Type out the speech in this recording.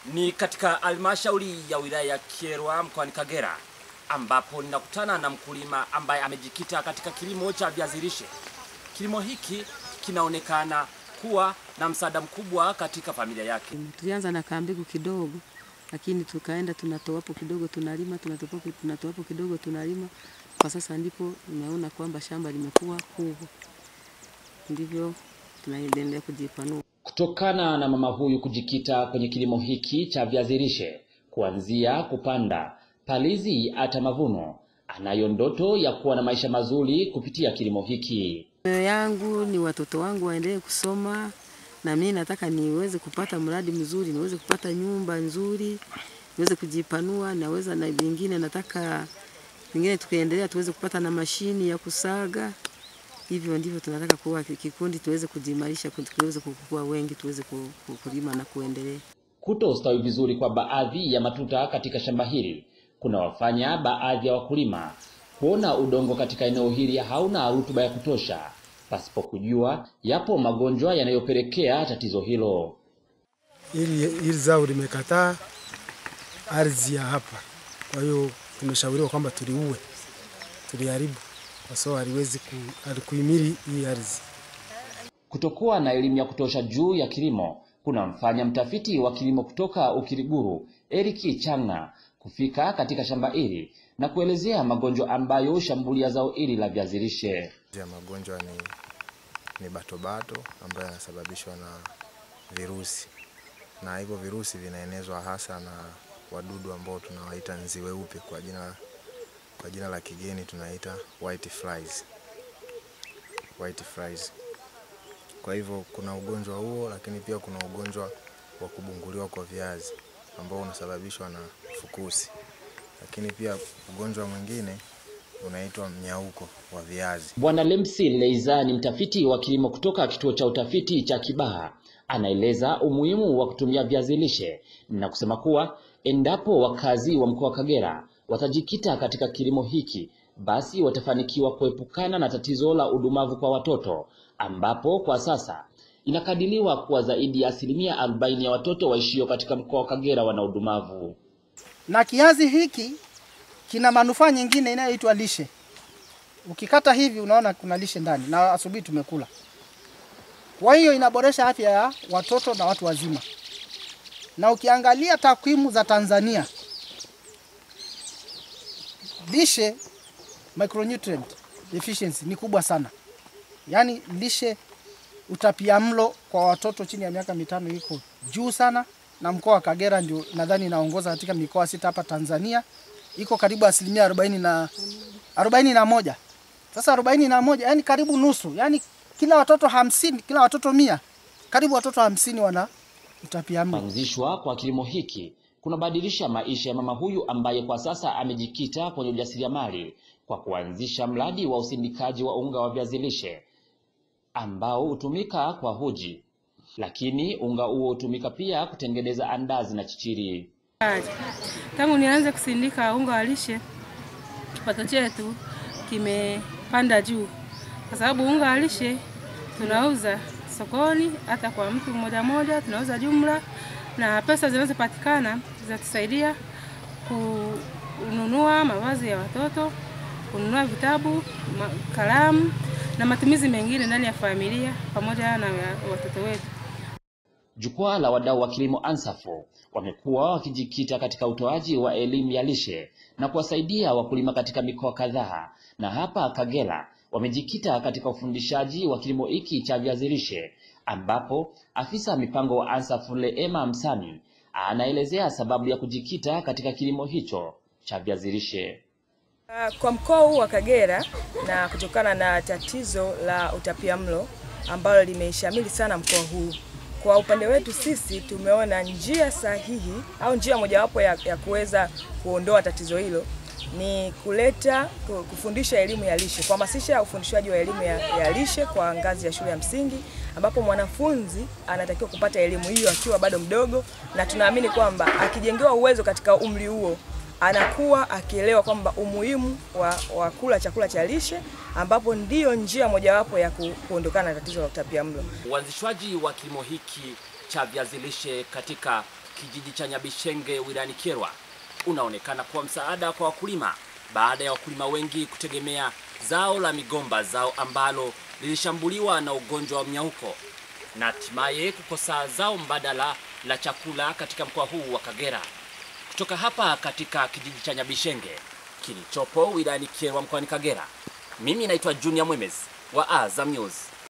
Ni katika halmashauri ya wilaya ya Kyerwa mkoani Kagera ambapo ninakutana na mkulima ambaye amejikita katika kilimo cha viazi lishe. Kilimo hiki kinaonekana kuwa na msaada mkubwa katika familia yake. Tulianza na kambegu kidogo, lakini tukaenda tunatoa hapo kidogo tunalima, tunatoa hapo tunatoa hapo kidogo tunalima. Kwa sasa ndipo nimeona kwamba shamba limekuwa kubwa, ndivyo tunaendelea kujipanua. Kutokana na mama huyu kujikita kwenye kilimo hiki cha viazi lishe, kuanzia kupanda, palizi hata mavuno, anayo ndoto ya kuwa na maisha mazuri kupitia kilimo hiki. Moyo yangu ni watoto wangu waendelee kusoma, na mimi nataka niweze kupata mradi mzuri, niweze kupata nyumba nzuri, niweze kujipanua, naweza na vingine nataka vingine tukiendelea tuweze kupata na mashini ya kusaga. Hivyo ndivyo tunataka kuwa kikundi, tuweze kujimarisha, tuweze kukua wengi, tuweze ku- ku- kulima na kuendelea. Kutostawi vizuri kwa baadhi ya matuta katika shamba hili kunawafanya baadhi ya wakulima kuona udongo katika eneo hili hauna rutuba ya kutosha, pasipo kujua yapo magonjwa yanayopelekea tatizo hilo. Hili hili zao limekataa ardhi ya hapa, kwa hiyo tumeshauriwa kwamba tuliue, tuliharibu kwa sababu haliwezi ku, halikuhimili hii ardhi. Kutokuwa na elimu ya kutosha juu ya kilimo kunamfanya mtafiti wa kilimo kutoka Ukiriguru Eric Changa kufika katika shamba hili na kuelezea magonjwa ambayo hushambulia zao hili la viazi lishe. ya magonjwa ni, ni batobato ambayo yanasababishwa na virusi, na hivyo virusi vinaenezwa hasa na wadudu ambao tunawaita nzi weupe kwa jina, kwa jina la kigeni tunaita white flies. White flies. Kwa hivyo kuna ugonjwa huo, lakini pia kuna ugonjwa wa kubunguliwa kwa viazi ambao unasababishwa na fukusi, lakini pia ugonjwa mwingine unaitwa mnyauko wa viazi. Bwana Lemsi Leiza ni mtafiti wa kilimo kutoka kituo cha utafiti cha Kibaha. Anaeleza umuhimu wa kutumia viazi lishe na kusema kuwa endapo wakazi wa mkoa wa Kagera watajikita katika kilimo hiki, basi watafanikiwa kuepukana na tatizo la udumavu kwa watoto, ambapo kwa sasa inakadiriwa kuwa zaidi ya asilimia 40 ya watoto waishio katika mkoa wa Kagera wana udumavu. na kiazi hiki kina manufaa nyingine inayoitwa lishe. Ukikata hivi unaona kuna lishe ndani, na asubuhi tumekula. Kwa hiyo inaboresha afya ya watoto na watu wazima. Na ukiangalia takwimu za Tanzania, lishe micronutrient deficiency ni kubwa sana, yaani lishe utapiamlo kwa watoto chini ya miaka mitano iko juu sana, na mkoa wa Kagera ndio nadhani inaongoza katika mikoa sita hapa Tanzania, iko karibu asilimia arobaini na arobaini na moja. Sasa arobaini na moja yani karibu nusu, yani kila watoto hamsini, kila watoto mia, karibu watoto hamsini wana utapiamlo. Kuanzishwa kwa kilimo hiki kunabadilisha maisha ya mama huyu ambaye kwa sasa amejikita kwenye ujasiriamali kwa kuanzisha mradi wa usindikaji wa unga wa viazi lishe ambao hutumika kwa huji, lakini unga huo hutumika pia kutengeneza andazi na chichiri. Tangu nianze kusindika unga wa lishe, kipato chetu kimepanda juu, kwa sababu unga wa lishe tunauza sokoni, hata kwa mtu mmoja mmoja tunauza jumla, na pesa zinazopatikana zinatusaidia kununua mavazi ya watoto, kununua vitabu, ma- kalamu na matumizi mengine ndani ya familia pamoja na ya watoto wetu. Jukwaa la wadau wa kilimo ANSAFO wamekuwa wakijikita katika utoaji wa elimu ya lishe na kuwasaidia wakulima katika mikoa kadhaa, na hapa Kagera wamejikita katika ufundishaji wa kilimo hiki cha viazi lishe, ambapo afisa mipango wa ANSAFO Leema Msami anaelezea sababu ya kujikita katika kilimo hicho cha viazi lishe. Ah, Kwa mkoa huu wa Kagera na kutokana na tatizo la utapiamlo ambalo limeshamili sana mkoa huu, kwa upande wetu sisi tumeona njia sahihi au njia mojawapo ya, ya kuweza kuondoa tatizo hilo ni kuleta ku- kufundisha elimu ya lishe, kuhamasisha ufundishaji wa elimu ya, ya lishe kwa ngazi ya shule ya msingi, ambapo mwanafunzi anatakiwa kupata elimu hiyo akiwa bado mdogo, na tunaamini kwamba akijengewa uwezo katika umri huo anakuwa akielewa kwamba umuhimu wa, wa kula chakula cha lishe ambapo ndiyo njia mojawapo ya ku, kuondokana na tatizo la utapiamlo. Uanzishwaji wa kilimo hiki cha viazi lishe katika kijiji cha Nyabishenge wilayani Kyerwa unaonekana kuwa msaada kwa wakulima baada ya wakulima wengi kutegemea zao la migomba, zao ambalo lilishambuliwa na ugonjwa wa mnyauko na hatimaye kukosa zao mbadala la chakula katika mkoa huu wa Kagera. Kutoka hapa katika kijiji cha Nyabishenge kilichopo wilayani Kyerwa mkoani Kagera, mimi naitwa Junior Mwemez wa Azam News.